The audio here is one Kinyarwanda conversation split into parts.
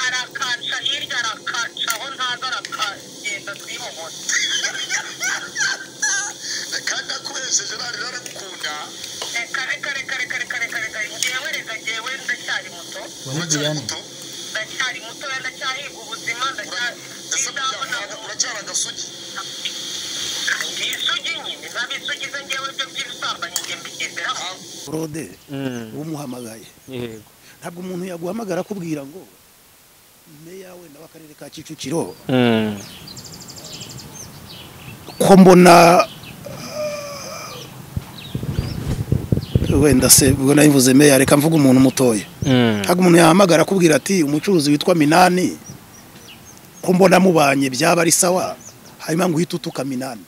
arakaca hirya arakaca aho ntaza arakagenda twihomora reka reka reka reka reka reka reka ngewe reka ngewe ndacyari muto wowe diane ndacyari mutoya ndacyahiga ubuzima ndacyabona isugi nyine naba isugi ze ngewe byo by'ibisambanyi nge mbigenderaho claude Mm. umuhamagaye yego ntabwo umuntu yaguhamagara akubwira ngo meya wenda w'akarere ka kicukiro Mm. ko mbona eh, wenda se ubwo nayivuze meya reka mvuga umuntu mutoya Mm. ntabwo umuntu yahamagara akubwira ati umucuruzi witwa minani ko mbona mubanye byaba ari sawa hanyuma ngo uhite utuka minani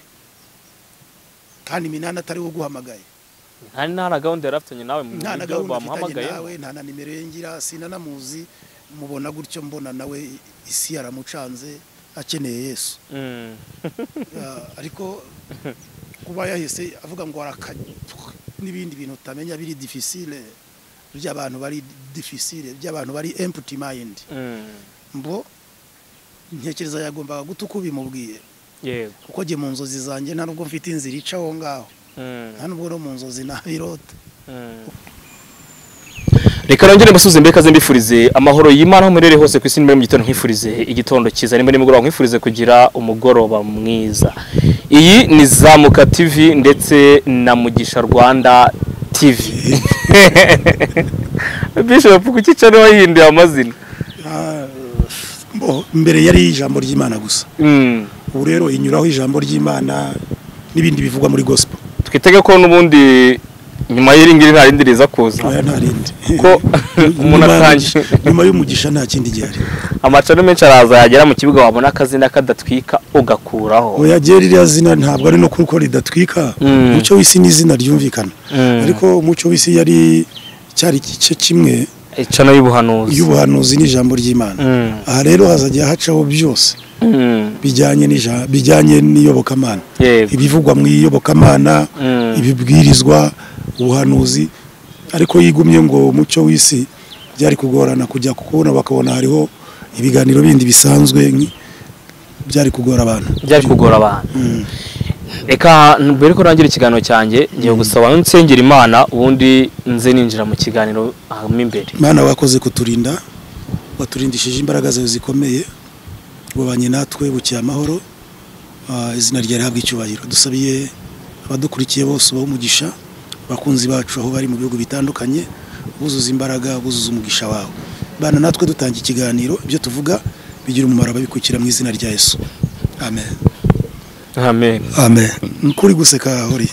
kandi minani atari we uguhamagaye nta nta na gahunda yari afitanye nawe mu nta na buryo gahunda mfitanye bamuhamagaye nawe nta na nimero ye ngira sinanamuzi mubona gutyo mbona nawe isi yaramucanze akeneye yesu Mm. Ah, ariko kuba yahise avuga ngo araka n'ibindi bintu utamenya biri difficile by'abantu bari difficile by'abantu bari empty mind Mm. mbo ntekereza yagombaga guta uko ubimubwiye yego kuko njye mu nzozi zanjye nta nubwo mfite inzira ica aho ngaho Mm. nta nubwo no mu nzozi nabirota Mm. reka nongere musubize mbere kaze mbifurize amahoro y'imana aho muherereye hose ku isi nimba ari mu gitondo nkwifurize igitondo cyiza nimba ari nimugoroba nkwifurize kugira umugoroba mwiza iyi ni zamuka tv ndetse na mugisha rwanda tv bishop kuki cano wayihinduye amazina Ah, mbo mbere yari ijambo ry'imana gusa Mm. ubu rero inyuraho ijambo ry'imana n'ibindi bivugwa muri gospel twitege ko n'ubundi nyuma y'iri ngiri nta rindi riza kuza aya nta rindi Ko umuntu Nyuma y'umugisha- atanje. nyuma y'umugisha nta kindi gihari amacano menshi araza yagera mu kibuga wabona akazina kadatwika ugakuraho oya jye ririya zina ntabwo ari no kuko ridatwika Mm. umucyo w'isi ni izina ryumvikana Mm. ariko umucyo w'isi yari cyari igice kimwe icano y'ubuhanuzi y'ubuhanuzi n'ijambo ry'imana Mm. aha rero hazajya hacaho byose Mm. bijyanye n'ija- bijyanye n'iyobokamana yego ibivugwa mu iyobokamana Mm. ibibwirizwa ubuhanuzi ariko yigumye ngo umucyo w'isi byari kugorana kujya kubona bakabona hariho ibiganiro bindi bisanzwe nk- byari kugora abantu byari kugora abantu reka mbere ko rangira ikiganiro cyanjye ngiye gusaba nsengera imana ubundi nze ninjira mu kiganiro ahamo imbere imana wakoze kuturinda waturindishije imbaraga zawe zikomeye wabanye natwe bukiye amahoro Ah, izina ryawe rihabwa icyubahiro dusabiye abadukurikiye bose ubaha umugisha abakunzi bacu aho bari mu bihugu bitandukanye buzuza imbaraga buzuza umugisha wawe bana natwe dutanga ikiganiro ibyo tuvuga bigira umumaro ababikurikira mu izina rya yesu amen amen amen ni ukuri guseka hori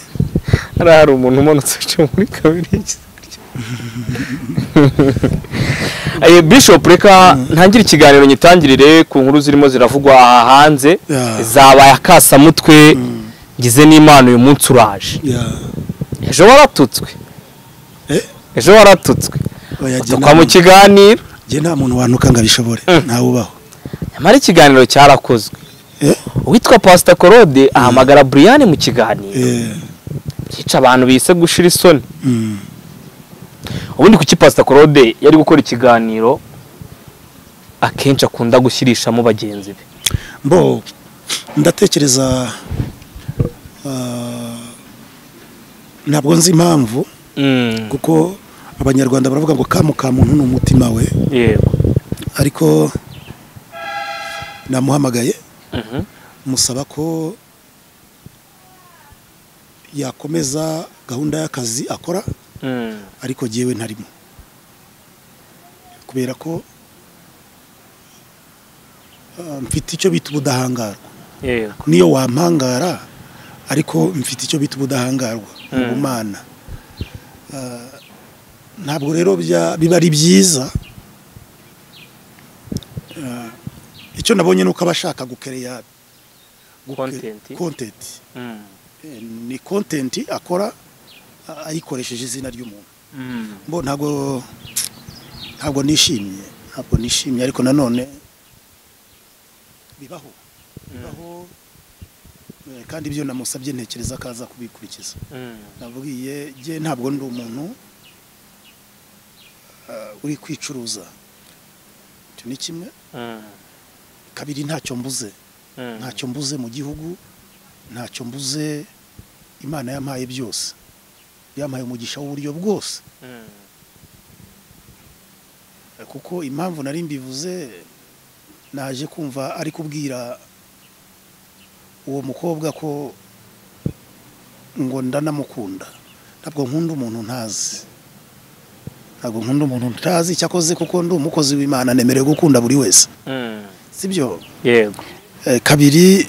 hari hari umuntu umanutse wicaye muri kabiri Eh, bishop reka ntangire ikiganiro nyitangirire ku nkuru zirimo ziravugwa aha hanze Yeah. zabaye akasamutwe ngize n'imana uyu munsi uraje ejo waratutswe Eh? ejo waratutswe Oya, jye tukwa nta mu muntu- kiganiro jye nta muntu wanuka ngo abishobore ntawe ubaho nyamara ikiganiro cyarakozwe Eh? uwitwa pasita korode ahamagara buriyani mu kiganiro Eh, yica abantu bise gushira isoni mm. ubundi kuki pasita korode yari gukora ikiganiro akenshi akunda gushyirishamo bagenzi be mbo ndatekereza ah, ntabwo nzi impamvu kuko abanyarwanda baravuga ngo kamu ka muntu ni umutima we yego ariko namuhamagaye Mhm. musaba ko yakomeza gahunda y'akazi akora Mm. ariko jyewe ntarimo kubera ko ah, mfite icyo bita ubudahangarwa yego niyo wampangara ariko mfite icyo bita ubudahangarwa Mm. ubumana Ah, ntabwo rero bya- biba ari byiza Ah, icyo nabonye ni uko aba ashaka gukereya Content. kontenti Mm. ni kontenti akora ah, ayikoresheje izina ry'umuntu Mm. mbo ntabwo ntabwo nishimye ntabwo nishimye ariko nanone bibaho bibaho Eh, kandi ibyo namusabye ntekereza ko aza kubikurikiza Mm. nabwiye jye ntabwo ndi umuntu ah, uri kwicuruza icyo ni kimwe Mm. kabiri ntacyo mbuze Mm. ntacyo mbuze mu gihugu ntacyo mbuze imana yampaye byose yampaye umugisha w'uburyo bwose Mm. Eh, kuko impamvu nari mbivuze naje kumva ari kubwira uwo mukobwa ko ngo ndanamukunda ntabwo nkunda umuntu ntazi ntabwo nkunda umuntu ntazi cyakoze kuko ndi umukozi w'imana nemerewe gukunda buri wese Mm. sibyo yego Eh, kabiri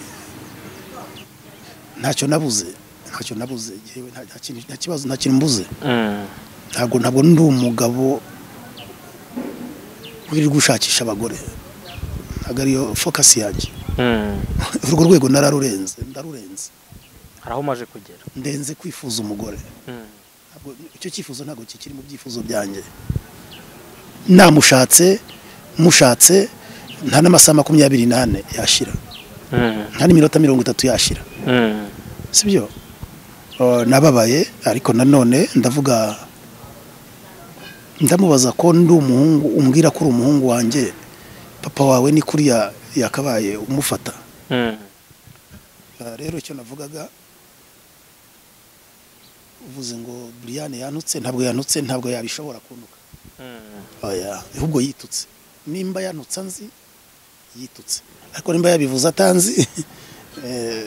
ntacyo nabuze ntacyo nabuze yewe nta- nta kintu- nta kibazo nta kintu mbuze Mm. ntabwo ntabwo ndi umugabo wirirwa gushakisha abagore ntabwo ariyo fokasi yanjye Mm. urwo rwego nararurenze ndarurenze hari aho umaze kugera ndenze kwifuza umugore Mm. Ntabwo- icyo cyifuzo ntabwo kikiri mu byifuzo byanjye namushatse mushatse nta n'amasaha makumyabiri n'ane yashira Mm. nta n'iminota mirongo itatu yashira Mm. sibyo Uh, nababaye ariko nanone ndavuga ndamubaza ko ndi umuhungu umbwira ko uri umuhungu wanjye papa wawe ni kuriya yakabaye umufata Mm. Uh, rero icyo navugaga uvuze ngo buriyane yanutse ntabwo yanutse ntabwo yabishobora kuntuka Mm. oya ahubwo yitutse nimba yanutse anzi yitutse ariko nimba yabivuze atanzi eh,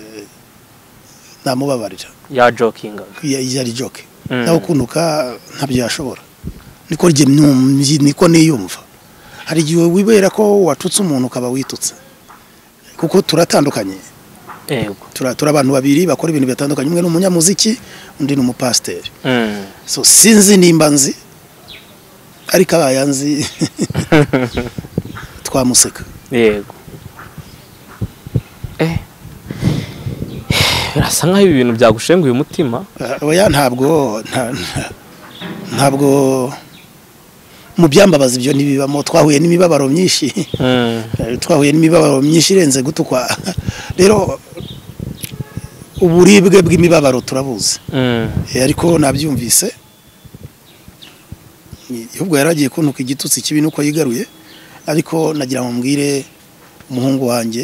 namubabarira yajokingaga ya- yari joke Mm. nawe kunuka ntabyo yashobora niko rye myu- niko niyumva hari igihe wibera ko watutse umuntu ukaba witutse kuko turatandukanye yego Tura- turi abantu babiri bakora ibintu bitandukanye umwe ni umunyamuziki undi ni umupasiteri Mm. so sinzi nimba nzi ariko abaye anzi twamuseka yego eh birasa nkaho ibi bintu byagushenguye umutima Ah, oya ntabwo nta- nta- ntabwo mu byambabaza ibyo ntibibamo twahuye n'imibabaro myinshi Mm. Eh, twahuye n'imibabaro myinshi irenze gutukwa rero uburibwe bw'imibabaro turabuzi Mm. Eh, ariko nabyumvise Ni- ahubwo yari agiye kuntuka igitutsi kibi nuko yigaruye ariko nagira ngo mbwire umuhungu wanjye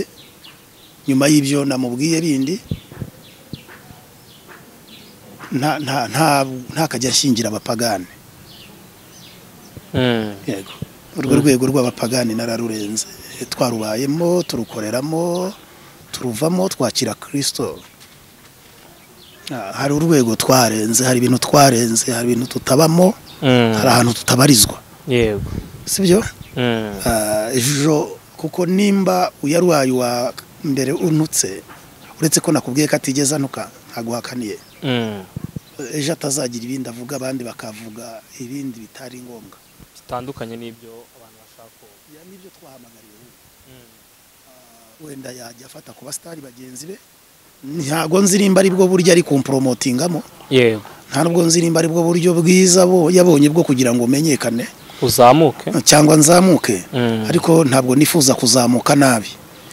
nyuma y'ibyo namubwiye bindi nta nta nta ntakajya ashingira abapagani Mm. yego urwo rwego rw'abapagani nararurenze twarubayemo turukoreramo turuvamo twakira kirisito Ah, hari urwego twarenze hari ibintu twarenze hari ibintu tutabamo Mm. hari ahantu tutabarizwa yego sibyo Mm. Ah, ejo kuko nimba uyaruwaye wa mbere untutse uretse ko nakubwiye ko atigeze anuka ntaguhakaniye Mm. ejo atazagira ibindi avuga abandi bakavuga ibindi bitari ngombwa bitandukanye n'ibyo abantu bashaka ubu. Ya, nibyo twahamagariwe Mm. wenda yajya afata ku basitari bagenzi be ntabwo nzirimba aribwo buryo ari kumporomotingamo yego nta nubwo nzirimba aribwo buryo bwiza bo yabonye bwo kugira ngo menyekane uzamuke cyangwa nzamuke Mm. ariko ntabwo nifuza kuzamuka nabi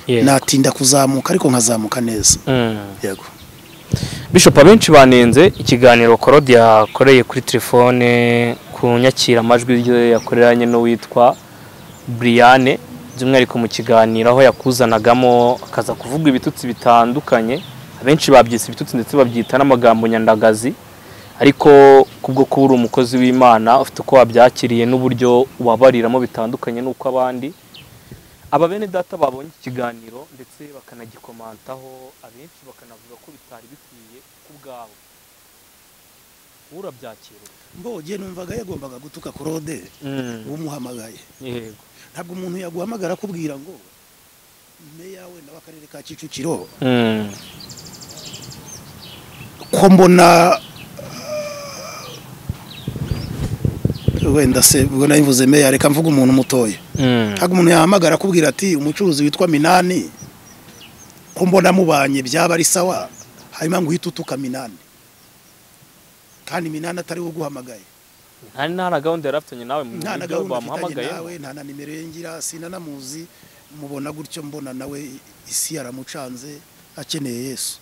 Yego. natinda kuzamuka ariko nkazamuka neza Mm. yego bishop abenshi banenze ikiganiro korodi yakoreye kuri telefone ku nyakira amajwi rye yakoreranye n'uwitwa Briane by'umwihariko mu kiganiro aho yakuzanagamo akaza kuvuga ibitutsi bitandukanye abenshi babyise ibitutsi ndetse babyita n'amagambo nyandagazi ariko kubwo kuba uri umukozi w'imana ufite uko wabyakiriye n'uburyo wabariramo bitandukanye n'uko abandi aba bene data babonye iki kiganiro ndetse bakanagikomantaho abenshi bakanavuga ko bitari bikwiye ku bwawe urabyakira ute? mbogiye numvaga yagombaga gutuka korode umuhamagaye yego ntabwo umuntu yaguhamagara akubwira ngo meya wenda w'akarere ka kicukiro Mm. ko mbona uh, wenda se ubwo nabivuze meya reka mvuga umuntu mutoya Mm. ntabwo umuntu yahamagara akubwira ati umucuruzi witwa minani ko mbona mubanye byaba ari sawa hanyuma ngo uhite utuka minani kandi minani atari we uguhamagaye nta nta na gahunda yari afitanye nawe mu nta na buryo gahunda mfitanye bamuhamagaye nawe nta na nimero ye ngira sina namuzi mubona gutyo mbona nawe isi yaramucanze akeneye yesu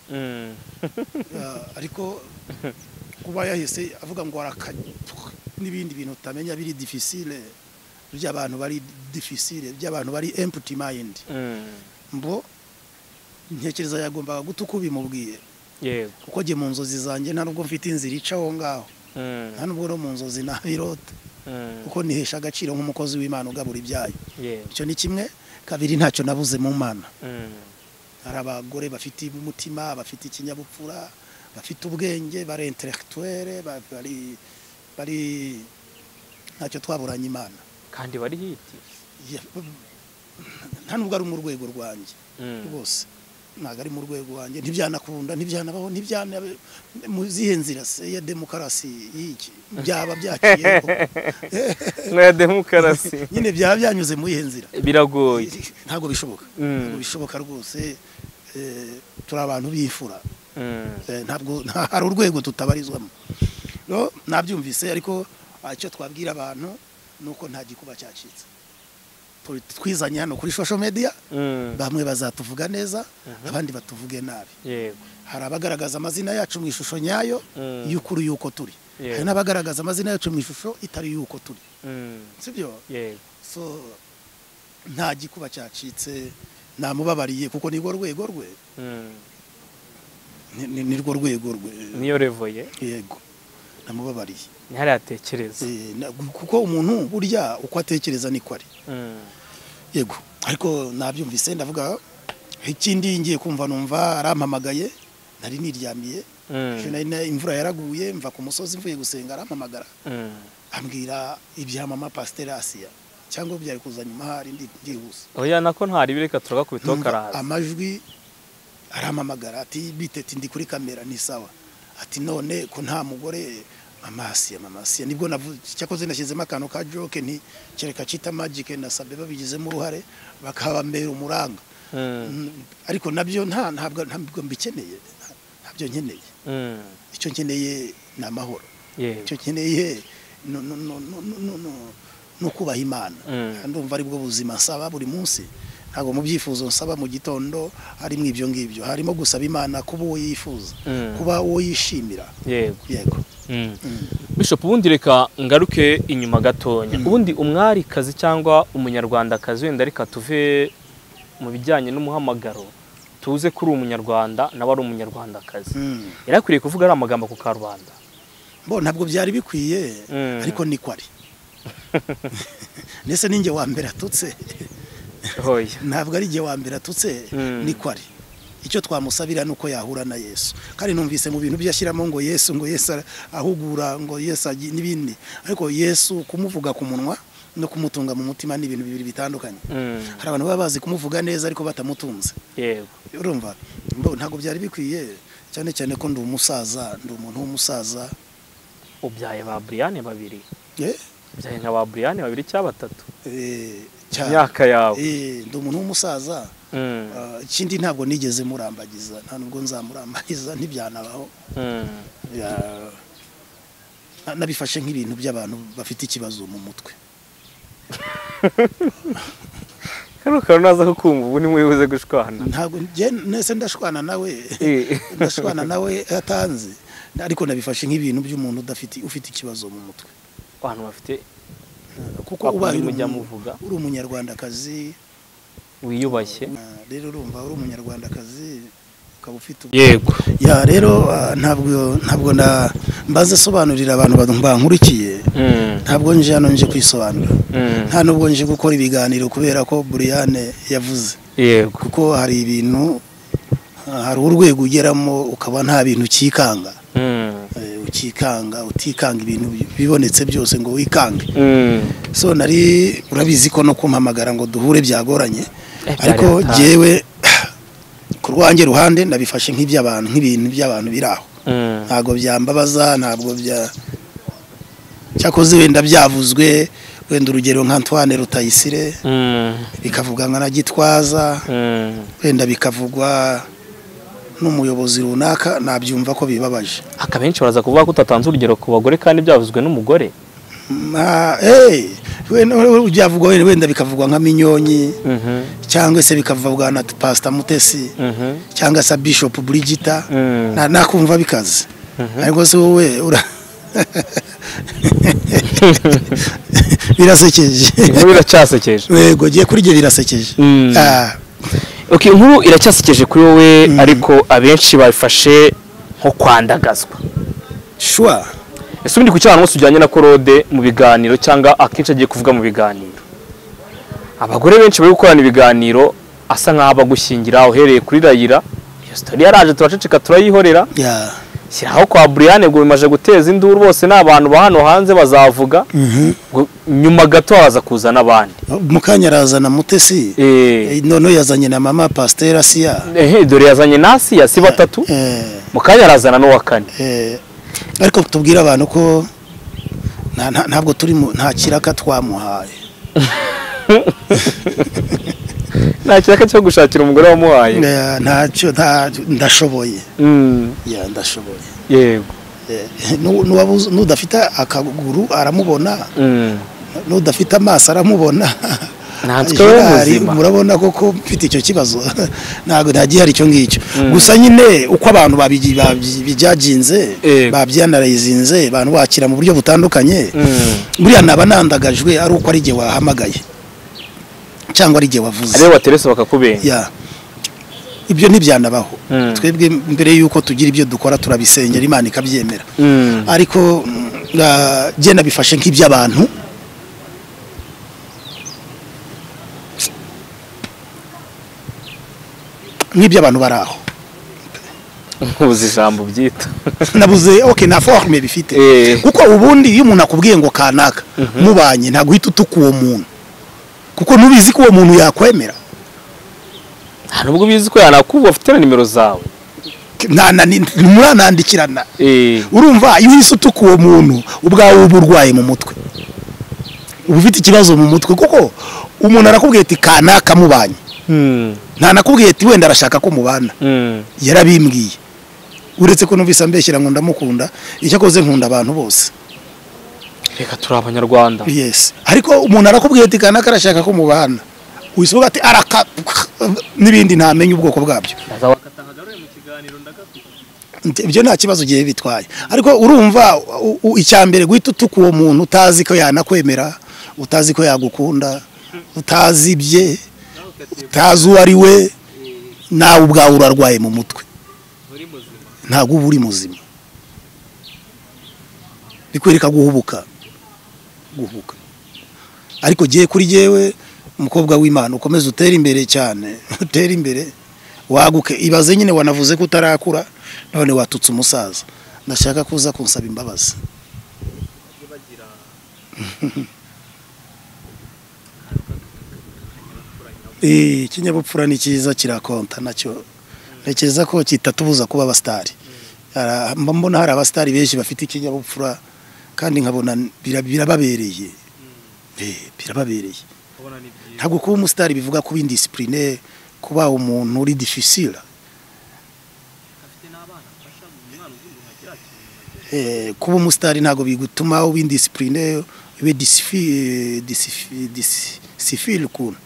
Ah, ariko kuba yahise avuga ngo arakanye n'ibindi bintu utamenya biri difficile by'abantu bari difficile by'abantu bari empty mind mbo ntekereza yagombaga guta uko ubimubwiye yego kuko njye mu nzozi zanjye nta nubwo mfite inzira ica aho ngaho Mm, nta nubwo no mu nzozi nabirota mm, kuko nihesha agaciro nk'umukozi w'imana ugabura ibyayo yego icyo ni kimwe kabiri ntacyo nabuze mu mana Mm, hari abagore bafite umutima bafite ikinyabupfura bafite ubwenge bari intelectuelle ba- bari bari ntacyo twaburanye imana kandi bari hiti Ya- nta nubwo ari mu rwego rwanjye Mm, rwose ntabwo ari mu rwego rwanjye ntibyanakunda ntibyanabaho ntibyana mu zihe nzira se ya demokarasi y'iki byaba byaciyeho mwa demokarasi nyine byaba byanyuze mu ihe nzira biragoye ntabwo bishoboka Mm. ntabwo bishoboka rwose eh, turi abantu bifura Mm, Eh, ntabwo nta- hari urwego tutabarizwamo no nabyumvise ariko ah, icyo twabwira abantu ni uko nta gikuba cyacitse Turi- twizanye hano kuri social media mm, bamwe bazatuvuga neza abandi batuvuge nabi yego hari abagaragaza amazina yacu mu ishusho nyayo Mm. y'ukuri y'uko turi Yeah. hari n'abagaragaza amazina yacu mu ishusho itari y'uko turi Mm, sibyo yego so nta gikuba cyacitse namubabariye kuko nirwo rwego rwe Mm, Ni- ni- nirwo rwego rwe niyo revoye yego namubabariye ntihari yatekereza Eh, na- kuko umuntu burya uko atekereza niko ari Mm, yego ariko nabyumvise ndavuga ikindi ngiye kumva numva arampamagaye nari niryamiye mm, Ejo nari na- imvura yaraguye mva ku musozi mvuye gusenga arampamagara mm. ambwira ibya mama pasiteri asiya cyangwa byari kuza nyuma hari ndi- byihuse oya nako ntari bireka turagakubitaho Numva karaza amajwi arampamagara ati bitete ndi kuri kamera ni sawa ati none ko nta mugore mama asiya mama asiya nibwo navu- cyakoze nashyizemo akantu ka joke nti kereka cita magike na sabe babigizemo uruhare bakabambera umuranga Mm, Mm, ariko nabyo nta ntabwo ntabwo mbikeneye nta- ntabyo nkeneye mm, icyo nkeneye ni amahoro yego icyo nkeneye no- no- no- no- no- no- no- ni ukubaha imana Mm. ndumva ari bwo buzima nsaba buri munsi ntabwo mu byifuzo nsaba mu gitondo harimo ibyo ngibyo harimo gusaba imana kuba uwo yifuza Mm. kuba uwo yishimira yego yego Mm. Bishop ubundi reka ngaruke inyuma gatonya ubundi umwarikazi cyangwa umunyarwandakazi wenda reka tuve mu bijyanye n'umuhamagaro tuze kuri umunyarwanda nawe ari umunyarwandakazi Mm. yari akwiriye kuvuga ari amagambo ku karubanda bo ntabwo byari bikwiye Mm. ariko niko ari ndetse ninjye wa mbere atutse hoya ntabwo ari igihe wa mbere atutse Mm. niko ari icyo twamusabira ni uko yahura na yesu kandi numvise mu bintu byashyiramo ngo yesu ngo yesu ara- ahugura ngo yesu agi- n'ibindi ariko yesu kumuvuga ku munwa no kumutunga mu mutima ni ibintu bibiri bitandukanye Mm. hari abantu baba bazi kumuvuga neza ariko batamutunze yego urumva Mbo- ntabwo byari bikwiye cyane cyane ko ndi umusaza ndi umuntu w'umusaza ubyaye ba Brian babiri Eh, ubyaye nka ba Brian babiri cyangwa batatu eh, cyane. imyaka yawe Eh, ndi umuntu w'umusaza Mm. Ah, ikindi ntabwo nigeze murambagiza nta nubwo nzamurambagiza ntibyanabaho Mm. Ya- na- nabifashe nk'ibintu by'abantu bafite ikibazo mu mutwe kano kantu naza kukumva ubu ni muyibuze gushwana ntabwo njye nese ndashwana nawe Eh. ndashwana nawe atanze ariko nabifashe nk'ibintu by'umuntu udafite ufite ikibazo mu mutwe abantu bafite kuko Kwa ubaye kundi mujya umuntu- muvuga. uri umunyarwandakazi wiyubashye ah, rero urumva uri umunyarwandakazi ukaba ufite ubu- yego ya rero ah, ntabwo ntabwo na mbanza sobanurira abantu ba- bankurikiye Mm. ntabwo nje hano nje kwisobanura Mm. nta nubwo nje gukora ibiganiro kubera ko buriyane yavuze yego kuko hari ibintu ah, hari urwego ugeramo ukaba nta bintu ukikanga Mm. Eh, ukikanga utikanga ibintu bi- bibonetse byose ngo wikange Mm. so nari urabizi ko no kumpamagara ngo duhure byagoranye byari ariko hatari. jyewe ku rwanjye ruhande nabifashe nk'iby'abantu nk'ibintu by'abantu biri aho Mm. ntabwo byambabaza ntabwo bya cyakoze wenda byavuzwe wenda urugero nka Antoine Rutayisire Mm. bikavuga nka na Gitwaza Mm. wenda bikavugwa n'umuyobozi runaka nabyumva ko bibabaje Aka benshi baraza kuvuga ko utatanze urugero ku bagore kandi byavuzwe n'umugore Ma- eh, byavugwa wenda wenda bikavugwa nka minyonyi cyangwa se bikavugwa na pasita mutesi cyangwa se bishopu burigita Mm. na- nakumva bikaze ariko se wowe ura birasekeje inkuru iracyasekeje yego giye kuri ibyo birasekeje Mm. Ah, ok inkuru iracyasekeje kuri wowe ariko abenshi bayifashe nko kwandagazwa shwa ese ubundi ku cyana munsi ujyanye na korode mu biganiro cyangwa akenshi agiye kuvuga mu biganiro abagore benshi bari gukorana ibiganiro asa nk'aho bagushyingira uhereye kuri rayira iyo sitori yaraje turaceceka turayihorera ya shyiraho kwa buriyane ngo bimaze guteza induru bose ni abantu ba hano hanze bazavuga Mhm. ngo nyuma gato haza kuza n'abandi mu kanya arazana mutesi Eh, Eh, noneho yazanye na mama pasiteri asiya eh, dore yazanye nasi ya si batatu Eh, mu kanya arazana n'uwa kane eh, ariko tubwire abantu ko nta- nta- ntabwo turi mu- nta kiraka twamuhaye nta kiraka cyo gushakira umugore wamuhaye Eh, ntacyo nta- ndashoboye Mm, Ya, ndashoboye yego Eh, nu- nuwabuze- n'udafite akaguru aramubona Mm. n'udafite amaso aramubona Ntanswe we Gerard, muzima. murabona koko mfite icyo kibazo ntabwo ntagihari icyo ngicyo gusa nyine uko abantu babigi- babyi- bijyaginze Yego. babyanayizinze abantu bakira mu buryo butandukanye Mm. buriya naba nandagajwe ari uko ari igihe wahamagaye cyangwa ari igihe wavuze ariyo bateresa bakakubenga Ya. ibyo ntibyanabaho Mm. twebwe mbere y'uko tugira ibyo dukora turabisengera imana ikabyemera Mm. ariko mm, ah, jye nabifashe nk'iby'abantu nk'iby'abantu bari aho nkubuze ijambo byita nabuze ok nta forume bifite Eh. kuko ubundi iyo umuntu akubwiye ngo kanaka mubanye ntabwo uhita utuka uwo muntu kuko ntubizi ko uwo muntu yakwemera nta nubwo ubizi ko yanakuba afite na nimero zawe Nta- na- ni- ntimuranandikirana Eh, urumva iyo uhise utuka uwo muntu ubwawe uba urwaye mu mutwe uba ufite ikibazo mu mutwe kuko umuntu arakubwiye ati kanaka mubanye mm, ntanakubwiye ati wenda arashaka ko mubana mm, yarabimbwiye uretse ko numvise ambeshyira ngo ndamukunda icyo akoze nkunda abantu bose reka turi abanyarwanda yes ariko umuntu arakubwiye ati kanaka arashaka ko mubana wisuga ati araka n'ibindi ntamenye ubwoko bwabyo Nti- ibyo nta kibazo ugiye bitwaye ariko urumva u- u- icya mbere guhita utuka uwo muntu utazi ko yanakwemera utazi ko yagukunda utazi ibye utazi uwo ari we nawe ubwawe urarwaye mu mutwe ntabwo uba uri muzima bikwereka guhubuka guhubuka ariko giye kuri jyewe umukobwa w'imana ukomeze utere imbere cyane utere imbere waguke ibaze nyine wanavuze ko utarakura none watutse umusaza ndashaka ko uza kunsaba imbabazi Eh, ikinyabupfura ni cyiza kirakonta nacyo ntekereza ko kitatubuza kuba abasitari Ara- mba mbona hari abasitari benshi bafite ikinyabupfura kandi nkabona bira- birababereye Eh, birababereye ntabwo kuba umusitari bivuga kuba indisipurine kuba umuntu uri difisira Eh, kuba umusitari ntabwo bigutuma uba indisipurine ube disifi- disifi- disifiri ukuntu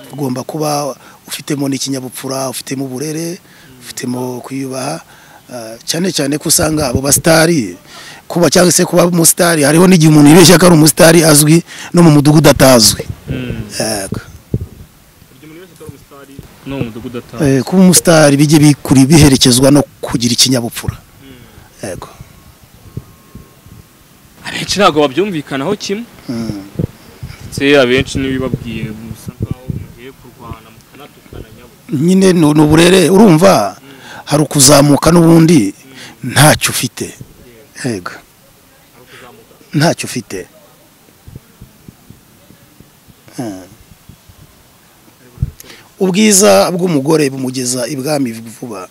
ugomba kuba ufitemo n'ikinyabupfura ufitemo uburere ufitemo kwiyubaha ah, cyane cyane ko usanga abo basitari kuba cyangwa se kuba umusitari hariho n'igihe umuntu yibeshya ko ari umusitari azwi no mu mudugudu atazwi Yego. ni umudugudu atari Eh, kuba umusitari bijye bikuri biherekezwa no kugira ikinyabupfura yego abenshi ntabwo babyumvikanaho kimwe Mm. ndetse abenshi n'ibibabwiye musa nkaho mugiye kurwana mukanatukana nyabwo nyine ni ni uburere urumva hari ukuzamuka n'ubundi ntacyo ufite yego ntacyo ufite Mm. ubwiza bw'umugore bumugeza ibwami vuba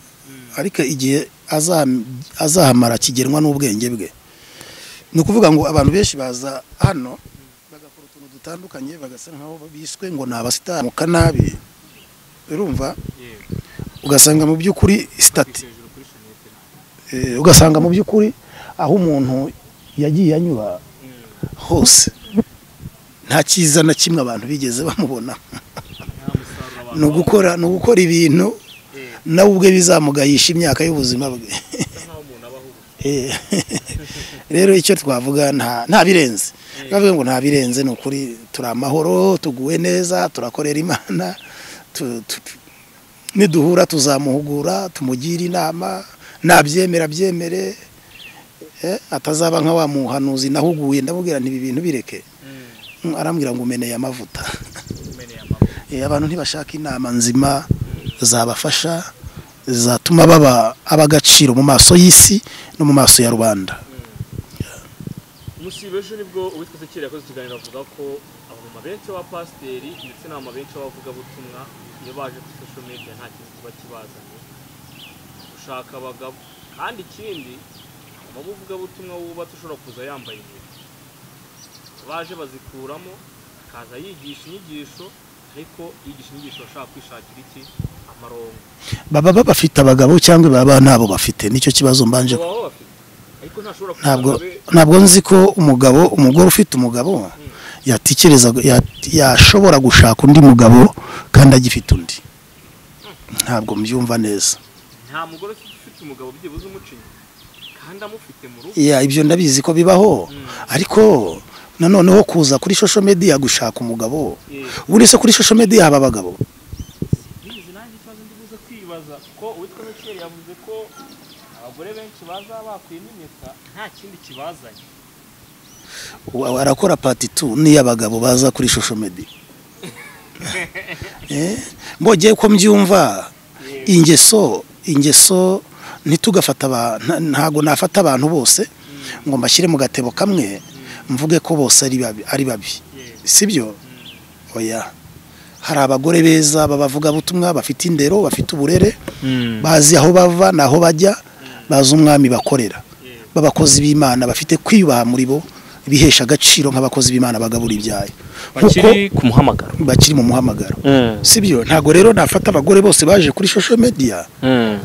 ariko igihe azam- azahamara kigenwa n'ubwenge bwe ni ukuvuga ngo abantu benshi baza hano bagakora utuntu dutandukanye bagasa nkaho biswe ngo ni abasitari mu kanabi urumva ugasanga mu by'ukuri sitati Eh, ugasanga mu by'ukuri aho umuntu yagiye anyura hose nta cyiza na kimwe abantu bigeze bamubona ni ugukora ni ugukora ibintu nawe ubwe bizamugayisha imyaka y'ubuzima bwe Eh, rero icyo twavuga nta nta birenze twavuga ngo nta birenze ni ukuri turi amahoro tuguwe neza turakorera imana tu- tu- tu- niduhura tuzamuhugura tumugire inama nabyemera abyemere eh, atazaba nka wa muhanuzi nahuguye ndamubwira nti ibi bintu bireke Mm, arambwira ngo umeneye amavuta Eh, abantu ntibashaka inama nzima zabafasha zatuma baba ab'agaciro mu maso y'isi no mu maso ya rubanda Musibe ejo nibwo uwitwa Ezekiel yakoze ikiganiro avuga ko abamama benshi b'abapasiteri ndetse n'abamama benshi b'abavugabutumwa iyo baje kuri social media nta kintu kiba kibazanye gushaka abagabo kandi ikindi umuvugabutumwa wubatse ushobora kuza yambaye ibintu baje bazikuramo akaza yigisha inyigisho ariko yigisha inyigisho bashaka kwishakira iki amarongo baba bafite abagabo cyangwa baba ntabo bafite nicyo kibazo mbanje baba baba bafite ariko ntashobora kuza ntabwo ngo abe- ntabwo nzi ko umugabo umugore ufite umugabo yatekereza ya- yashobora gushaka undi mugabo kandi agifite undi ntabwo mbyumva neza nta mugore ufite umugabo byibuze umucinya kandi amufite mu rugo ya ibyo ndabizi ko bibaho ariko nanoneho kuza kuri social media gushaka umugabo Yeah. buri se kuri social media haba abagabo bizi nanjye ikibazo ndi buze kwibaza kuko uwitwa Zekeri yavuze ko abagore benshi baza bakuyemo impeta nta kindi kibazanye Wa- arakora pati tu n'iy'abagabo baza kuri social media Eh, mbogeye ko mbyumva ingeso ingeso ntitugafata aba- nta- ntago nafata abantu bose ngo mbashyire mu gatebo kamwe mvuge ko bose ari babi ari babi sibyo oya hari abagore beza b'abavugabutumwa bafite indero bafite uburere bazi aho bava n'aho bajya bazi umwami bakorera b'abakozi b'imana bafite kwiyubaha muri bo bihesha agaciro nk'abakozi b'imana bagabura ibyayo kuko bakiri ku muhamagaro bakiri mu muhamagaro Mm, sibyo ntabwo rero nafata abagore bose baje kuri social media mm.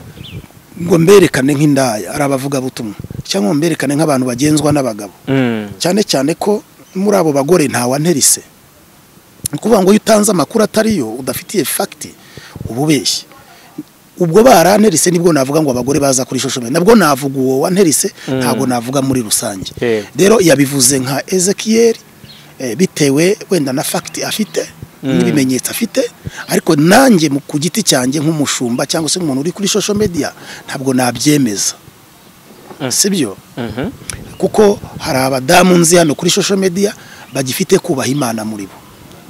ngo mberekane nk'indaya ari abavugabutumwa cyangwa ngo mberekane nk'abantu bagenzwa n'abagabo Mm. cyane cyane ko muri abo bagore ntawanterise ni ukuvuga ngo iyo utanze amakuru atariyo udafitiye fagiti uba ubeshye ubwo baranterise nibwo navuga ngo abagore baza kuri social media nabwo navuga uwo wanterise ntabwo navuga muri rusange Yeah. rero yabivuze nka Ezekiel eh, bitewe wenda na fagiti afite n'ibimenyetso afite ariko nanjye mu- ku giti cyanjye nk'umushumba cyangwa se nk'umuntu uri kuri social media ntabwo nabyemeza sibyo Mhm. kuko hari abadamu nzi hano kuri social media bagifite kubaha imana muri bo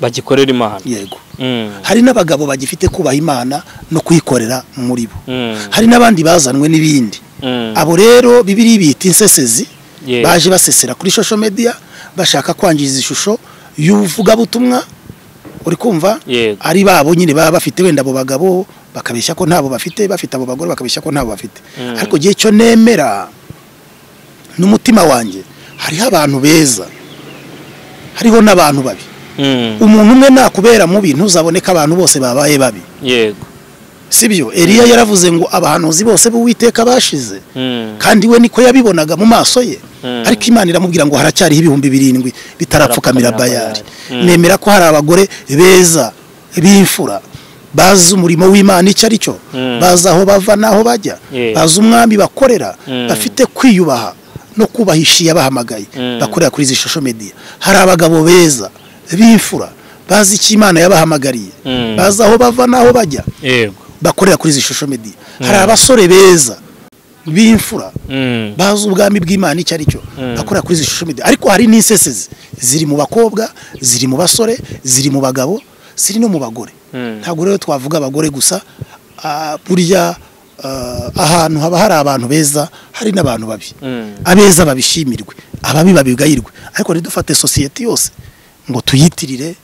bagikorera imana yego Mm, hari n'abagabo bagifite kubaha imana no kuyikorera muri bo mm, hari n'abandi bazanwe n'ibindi mm. abo rero bibiri bita insesezi Yeah. baje basesera kuri social media bashaka kwangiza ishusho y'ubuvugabutumwa uri kumva Yego. ari babo nyine baba bafite wenda abo bagabo bakabeshya ko ntabo bafite bafite abo bagore bakabeshya ko ntabo bafite Mm. ariko igihe cyo nemera n'umutima wanjye hariho abantu beza hariho n'abantu babi Mm, umuntu umwe nakubera mubi ntuzaboneka abantu bose babaye babi yego sibyo Eliya yaravuze ngo abahanuzi bose b'Uwiteka bashize Mm, kandi we niko yabibonaga mu maso ye Mm. ariko imana iramubwira ngo haracyariho ibihumbi birindwi bitarapfukamira Bitarapfukamira bayari Bayali. Mm. nemera ko hari abagore beza b'imfura bazi umurimo w'imana icyo ari cyo Mm. bazi aho bava n'aho bajya Yeah. bazi umwami bakorera Mm. bafite kwiyubaha no kubahisha yabahamagaye Mm. bakorera kuri izi social media hari abagabo beza b'imfura bazi icyo imana yabahamagariye Mm. bazi aho bava n'aho bajya yego bakorera kuri izi social media hari abasore beza b'imfura Mm, bazi ubwami bw'imana icyo ari cyo bakora kuri izi social media ariko hari n'insesezi ziri mu bakobwa ziri mu basore ziri mu bagabo ziri no mu bagore Mm. ntabwo rero twavuga abagore gusa ah, burya ah, ahantu haba hari abantu beza hari n'abantu babi Mm. abeza babishimirwe ababi babigayirwe ariko ntidufate sosiyete yose ngo tuyitirire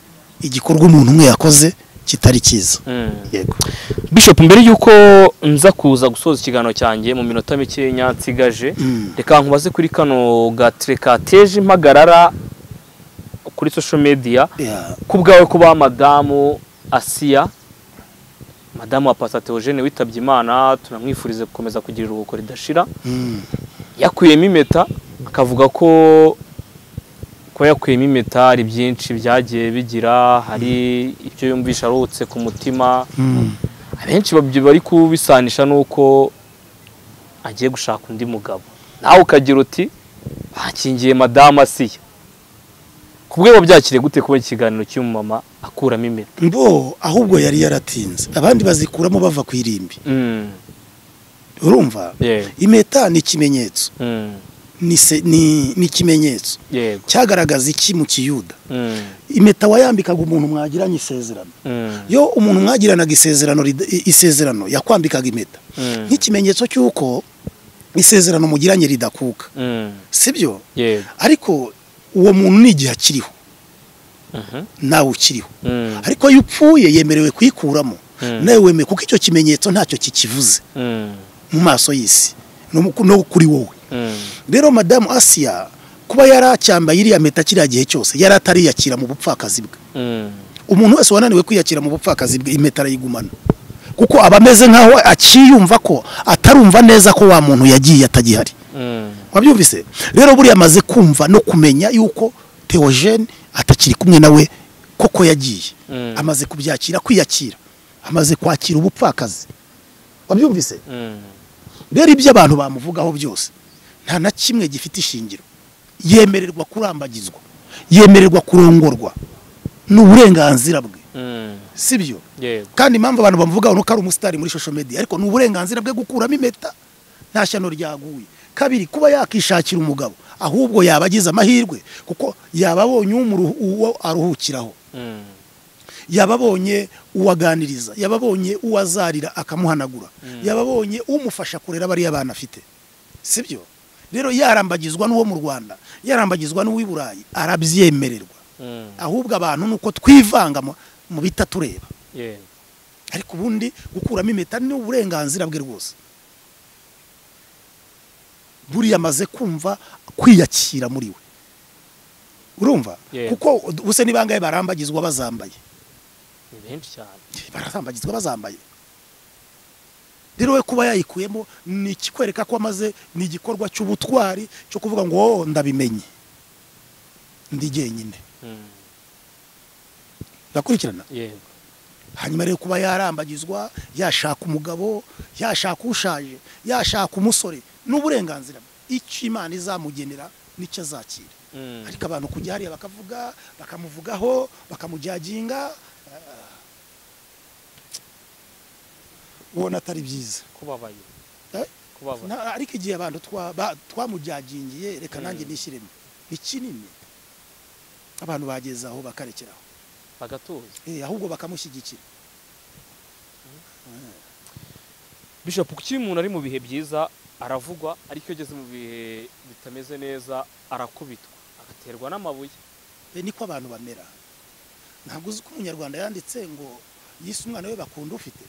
igikorwa umuntu umwe yakoze kitari cyiza Mm. yego bishop mbere y'uko nza kuza gusoza ikiganiro cyanjye mu minota mikeya nsigaje Mm. reka nkubaze kuri kano gatire kateje impagarara kuri social media Yeah. ku bwawe kuba madamu asiya madamu wa pasa teogene witabye imana tunamwifurize gukomeza kugira iruhuko ridashira Mm. yakuyemo impeta akavuga ko kuba yakuyemo imitari byinshi byagiye bigira hari ibyo yumvisha arutse ku mutima Mm. abenshi babyi- bari kubisanisha n'uko agiye gushaka undi mugabo nawe ukagira uti bakingiye madamu asiya ku bwe wabyakiriye gute kuba ikiganiro cy'umumama akuramo impeta mbo ahubwo yari yaratinze abandi bazikuramo bava ku irimbi Mm, urumva yego, impeta ni ikimenyetso mm, ni se- ni ni ikimenyetso yego cyagaragaza iki mu kiyuda mm, impeta wayambikaga umuntu mwagiranye isezerano mm, yo umuntu mwagiranaga isezerano rida- i- isezerano yakwambikaga impeta mm, nk'ikimenyetso cy'uko isezerano mugiranye ridakuka mm, sibyo yego ariko uwo muntu ni igihe akiriho mhm, nawe ukiriho mm, ariko iyo upfuye yemerewe kuyikuramo Mm. nawe wemewe kuko icyo kimenyetso ntacyo kikivuze mm, mu maso y'isi no mu- no kuri wowe mm, rero madamu asiya kuba yaracyambaye iriya meta kiriya gihe cyose yari atariyakira mu bupfakazi bwe mm, umuntu wese wananiwe kwiyakira mu bupfakazi bwe impeta arayigumana kuko aba ameze nk'aho akiyumva ko atarumva neza ko wa muntu yagiye atagihari mm, wabyumvise rero buriya amaze kumva no kumenya yuko teogene atakiri kumwe nawe koko yagiye Mm. amaze kubyakira kwiyakira amaze kwakira ubupfakazi wabyumvise mm, rero ibyo abantu bamuvugaho byose nta na kimwe gifite ishingiro yemererwa kurambagizwa yemererwa kurongorwa ni uburenganzira bwe mm, si byo yego kandi impamvu abantu bamuvugaho nuko ari umusitari muri social media ariko ni uburenganzira bwe gukuramo impeta nta shyano ryaguye kabiri kuba yakishakira umugabo ahubwo yaba agize amahirwe kuko yaba abonye umuruhu- uwo aruhukiraho mm, yaba abonye uwaganiriza yaba abonye uwazarira akamuhanagura yaba abonye umufasha kurera bariya bana afite sibyo rero yarambagizwa n'uwo mu rwanda yarambagizwa n'uw'i burayi arabyemererwa mm, ahubwo abantu ni uko twivanga mu- mu bitatureba yego ariko ubundi gukuramo impeta ni uburenganzira bwe rwose buriya amaze kumva kwiyakira muri we urumva Yeah. kuko ubuse ni bangahe barambagizwa bazambaye ni benshi cyane barambagizwa bazambaye rero we kuba yayikuyemo ni ikikwereka ko amaze ni igikorwa cy'ubutwari cyo kuvuga ngo "Oh, ndabimenye ndi jyenyine Mm, ndakurikirana yego hanyuma rero kuba yarambagizwa yashaka umugabo yashaka ushaje yashaka umusore ni uburenganzira bwe icyo imana izamugenera nicyo azakira mm, ariko abantu kujya hariya bakavuga bakamuvugaho bakamujaginga ah, ubona atari byiza kubabaye Eh? kubabaye Na- ariko igihe abantu twa- ba- twamujagingiye reka Mm. nanjye nishyiremo ni kinini abantu bageze aho bakarekeraho bagatuza Eh, ahubwo bakamushyigikira bishop kuki iyo umuntu ari mu bihe byiza aravugwa ariko iyo ageze mu bihe bitameze neza arakubitwa agaterwa n'amabuye be niko abantu bamera ntabwo uzi ko umunyarwanda yanditse ngo yise umwana we bakunda ufite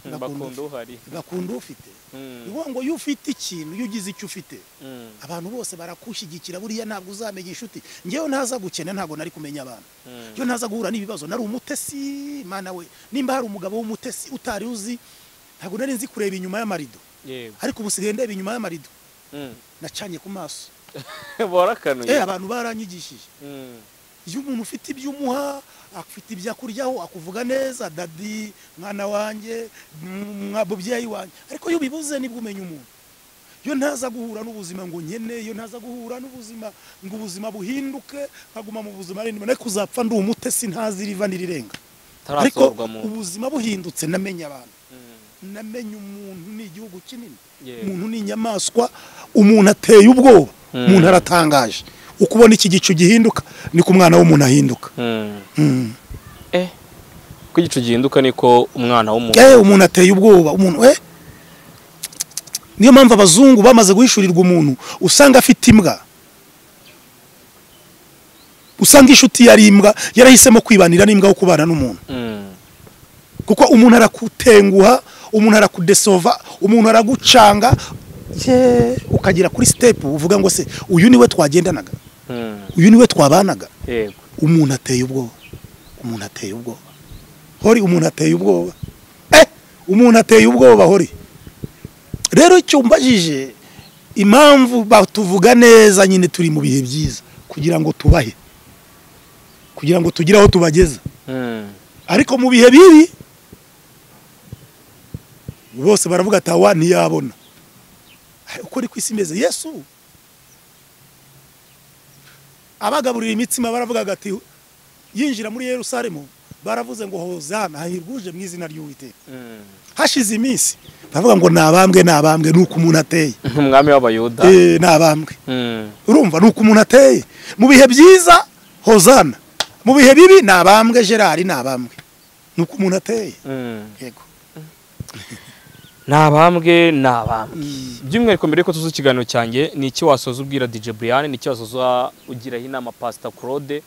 Mm, Bakunda bakunda uhari bakunda ufite Mm, ni ngo iyo ufite ikintu iyo ugize icyo ufite mm, abantu bose barakushyigikira buriya ntabwo uzamenya inshuti ngewe ntaza gukena ntabwo nari kumenya abantu mm, iyo ntaza guhura n'ibibazo nari umutesi mana we nimba hari umugabo w'umutesi utari uzi ntabwo nari nzi kureba inyuma y'amarido yego ariko ubu sigaye ndeba inyuma y'amarido Mm. nacanye ku maso barakanuye eh abantu baranyigishije Mm, iyo umuntu ufite ibyo umuha afite ibyo akuryaho akuvuga neza dadi mwana wanjye mm, mwa- mubyeyi wanjye ariko iyo ubibuze nibwo umenya umuntu iyo ntaza guhura n'ubuzima ngo nkene iyo ntaza guhura n'ubuzima ngo ubuzima buhinduke nkaguma mu buzima ariko ariko uzapfa ndi umutesi ntazi iriva n'irirenga ariko taratorwa mu ubuzima buhindutse namenye abantu Mm, namenye umuntu ni igihugu kinini yego. umuntu ni inyamaswa umuntu ateye ubwoba Mm. umuntu aratangaje uko ubona iki gicu gihinduka ni ku mwana w'umuntu ahinduka Mm. Mm. eh ko igicu gihinduka niko umwana w'umuntu Eh, umuntu ateye ubwoba umuntu eh niyo mpamvu abazungu bamaze guhishurirwa umuntu usanga afite imbwa usanga inshuti yari imbwa yarahisemo kwibanira n'imbwa wo kubana n'umuntu Mm, kuko umuntu arakutenguha umuntu arakudesova umuntu aragucanga ye ukagera kuri sitepu uvuga ngo se uyu niwe twagendanaga mm, uyu niwe twabanaga yego umuntu ateye ubwoba umuntu ateye ubwoba hori umuntu ateye ubwoba eh umuntu ateye ubwoba hori rero icyo mbajije impamvu batuvuga neza nyine turi mu bihe byiza kugira ngo tubahe kugira ngo tugire aho tubageza ariko mu bihe bibi bose baravuga ati awa ntiyabona Ari uko ni ku isi imeze yesu abagaburira imitsima baravugaga ati yinjira muri yerusalemu baravuze ngo hozana hahirwa uje mu izina ry'uwiteka hashize iminsi baravuga ngo ni abambwe ni abambwe ni uko umuntu ateye nk'umwami w'abayuda Eh, ni abambwe Mm. urumva ni uko umuntu ateye mu bihe byiza hozana mu bihe bibi ni abambwe gerard ni abambwe ni uko umuntu ateye Mm. yego ni abambwe ni abambwe by'umwihariko mbere yuko tuzi ikiganiro cyanjye ni iki wasoza ubwira DJ Brian ni iki wasoza ugiraho inama Pastor Claude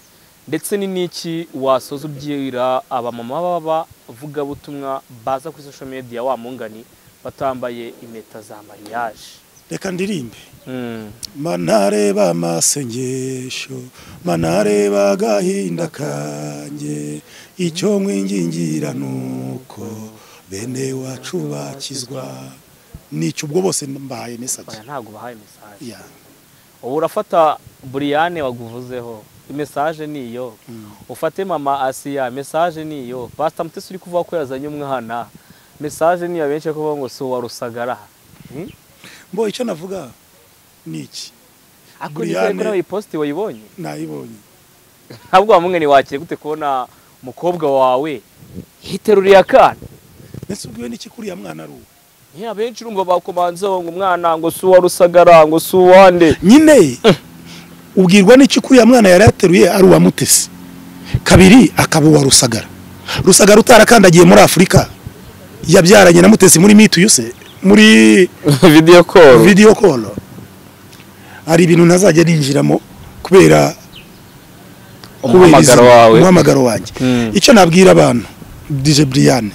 ndetse ni n'iki wasoza ubwira abamama baba vugabutumwa baza kuri social media wa mungani batambaye impeta za mariage reka ndirimbe mm. manareba amasengesho manareba agahinda kanjye icyo mwingingira nuko bene wacu bakizwa nicyo ubwo bose mbahaye mesage oya ntabwo bahaye message Ya. ubu urafata Brian waguvuzeho message ni iyo ufate mama asiya message ni iyo pastor mutesi uri kuvuga ko yazanye umwana message ni iyo benshi kuvuga ngo si uwa rusagara Hmm? mbo icyo navuga ni iki Ako Brian- nizere ko nawe iyi posti wayibonye nayibonye ntabwo wamwe ntiwakire gute kubona umukobwa wawe yiteruriye akana ndetse ubwiwe n'iki kuriya mwana ari uwo niyo abenshi urumva bakomanzeho ngo umwana ngo si uwa rusagara ngo si uwande nyine ubwirwa n'icyo kuriya mwana yari yateruye ari uwa mutesi kabiri akaba uwa rusagara rusagara utarakandagiye muri afurika yabyaranye na mutesi muri mituyuse muri video call vidiyo koro hari ibintu ntazajya ninjiramo kubera kubera umuhamagaro izina- wawe umuhamagaro wanjye Mm. icyo nabwira abantu dije buriyane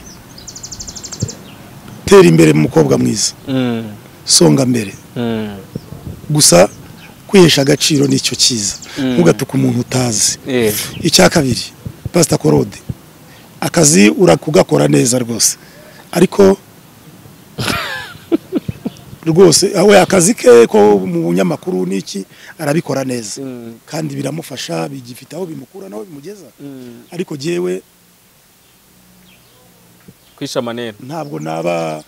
tera imbere mu mukobwa mwiza Mm, songa mbere mm, gusa kwihesha agaciro nicyo cyiza Mm. ntugatuke umuntu utazi eh, icya kabiri pasita korode akazi urakugakora neza rwose ariko rwose we akazi ke ko mu bunyamakuru n'iki arabikora neza mm, kandi biramufasha bigifite aho bimukura n'aho bimugeza mm. ariko jyewe kwisha manera ntabwo naba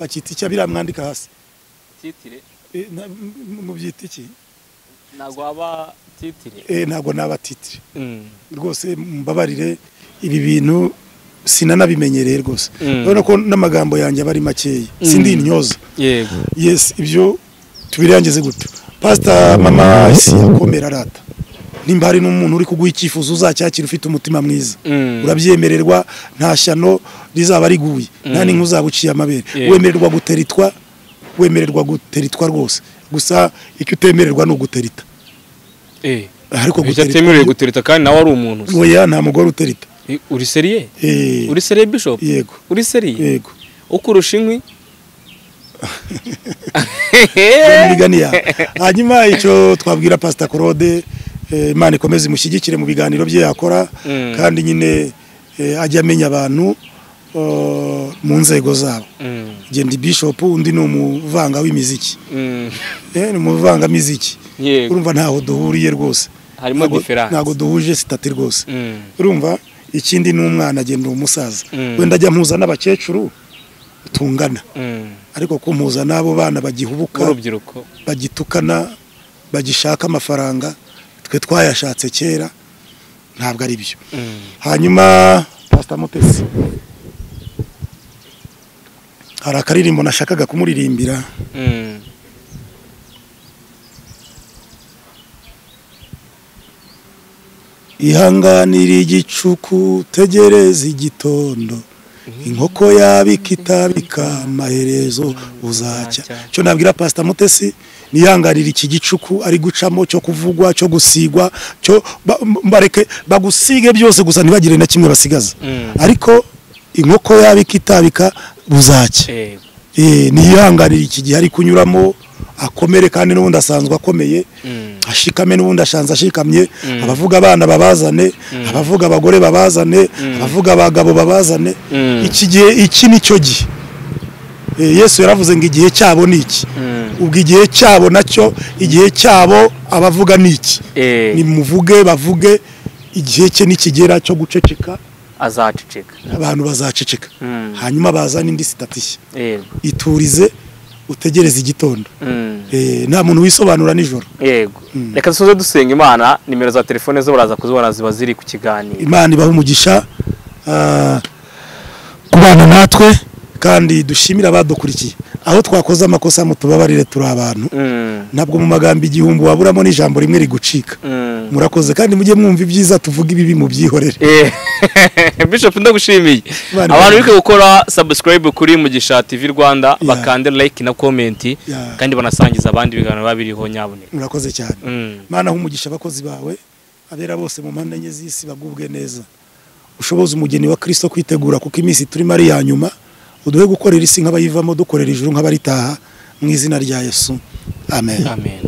bakita icyo biramwandika hasi titire E, na- mu- mu byita iki ntabwo waba titire E, ntabwo naba titire Mm, rwose mbabarire ibi bintu sinanabimenyereye rwose Mm. urabona ko n'amagambo yanjye aba ari makeya sindi intyoza yego yes ibyo tubirangize gutyo pasita mama isi akomera arata nimba hari n'umuntu uri kuguha icyifuzo uzacyakira ufite umutima mwiza Mm. urabyemererwa nta shyano rizaba riguye nta n'inka uzaba uciye amabere Yeah. wemererwa guteritwa wemererwa guteritwa rwose gusa icyo utemererwa ni uguterita eh, ariko icyo atemerewe gutereta kandi nawe ari umuntu se. oya nta mugore uterita Eh, uri seriye Eh, uri seriye bishop yego uri seriye yego ukurusha inkwi murigania hanyuma icyo twabwira pasita claude eh, imana ikomeze imushyigikire mu biganiro bye yakora Mm. kandi nyine eh, ajye amenya abantu eh, mu nzego zabo Mm, njye ndi bishop undi ni umuvanga w'imiziki mm, Eh, ni umuvangamiziki yego urumva ntaho duhuriye rwose harimo Ntago- diferanse ntago duhuje sitati rwose Mm, urumva ikindi ni umwana agenda umusaza Mm. wenda ajya mpuza n'abakecuru tungana mm. ariko kumpuza n'abo bana bagihubuka w'urubyiruko bagitukana bagishaka amafaranga twe twayashatse kera ntabwo ari byo Mm, hanyuma pasita mutesi hari akaririmbo nashakaga kumuririmbira mm. ihanganira igicuku tegereza igitondo inkoko yabika itabika amaherezo uzacya cyo nabwira pasita mutesi nihanganira iki gicuku ari gucamo cyo kuvugwa cyo gusigwa cyo ba- m- bareke bagusige byose gusa ntibagire na kimwe basigaza Mm. ariko inkoko yabika itabika buzacya yego Eh, niyihanganire iki gihe ari kunyuramo akomere kandi n'ubundi asanzwe akomeye Mm. ashikame n'ubundi ashanze ashikamye abavuga abana babazane abavuga abagore babazane abavuga abagabo babazane Mm. iki gihe iki nicyo gihe Eh, yesu yaravuze ngo igihe cyabo ni iki Mm. ubwo igihe cyabo nacyo igihe cyabo abavuga ni iki Eh, nimuvuge bavuge igihe cye nikigera cyo guceceka azaceceka abantu bazaceceka Mm. hanyuma bazana indi sitatiye Eh, iturize utegereze igitondo mm. Eh, nta muntu wisobanura nijoro yego reka dusoze dusenga imana nimero za telefone zo baraza kuzibona ziba ziri ku kiganiro imana ibaha umugisha ah, kubana natwe kandi dushimire abadukurikiye aho twakoze amakosa mutubabarire turi abantu Mm, ntabwo mu magambo igihumbi waburamo n'ijambo rimwe rigucika mm. murakoze kandi mujye mwumva ibyiza tuvuga ibibi mubyihorere Eh, bishop ndagushimiye Bana- abantu bari gukora subscribe kuri mugisha tv rwanda bakande like na comment Yeah. kandi banasangiza abandi ibiganiro biba biriho nyaboneka murakoze cyane Mm. mana aho umugisha abakozi bawe abera bose mu mpande enye z'isi bagubwe neza ushoboze umugeni wa kirisito kwitegura kuko iminsi turimo ari iya nyuma uduhe gukorera isi nk'abayivamo dukorera ijuru nk'abaritaha mu izina rya yesu amen amen